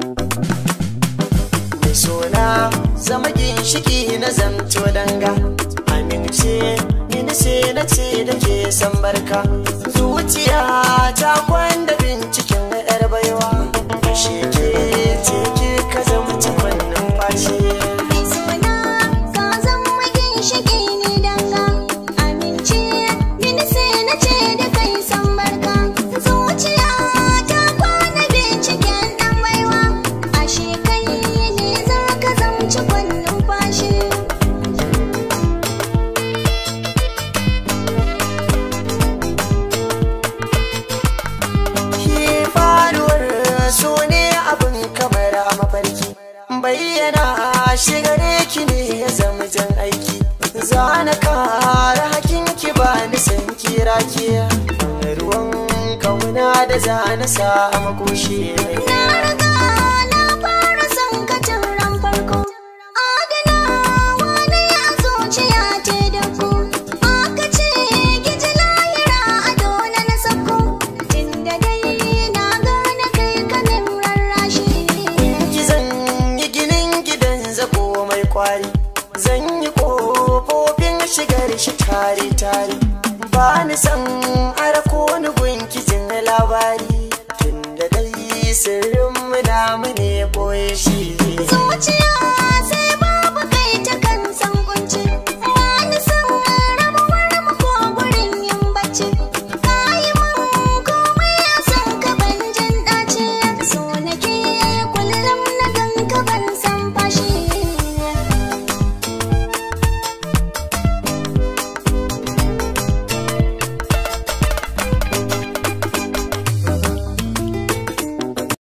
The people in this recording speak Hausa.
mai sona zama ginshiki na zamto danga amince ni sai na ce da ke san barka zuciya ta kwanda binciken yar baiwa shi ke ce ke ka zama cikon numfashi Mai suna ka zama ginshiki ni danga Amince mini sai na ce da kai san barka Zuciya ta kwana binciken ɗan baiwa Ashe kai ne za ka zamci kwan numfashi Ki faruwar so ne abin kamar a mafarki bayyana shigare ki ne ya zama jan aiki za na kara hakin ki ba ni san kira ki ruwan kauna da za na sa a makoshi Na riga na fara son ka tun ran farko Adanawa na ya zuciya ce da ku Aka ce giji lahira a dole na sako Tunda dai na gane kai kanin rarrashi ki zan yi ginin gidan zako mai kwari zan yi kofofin shigar shi tare tare ba ni san ara ko ni gunki jin labari tunda dai sirrin mu namu ne boye shi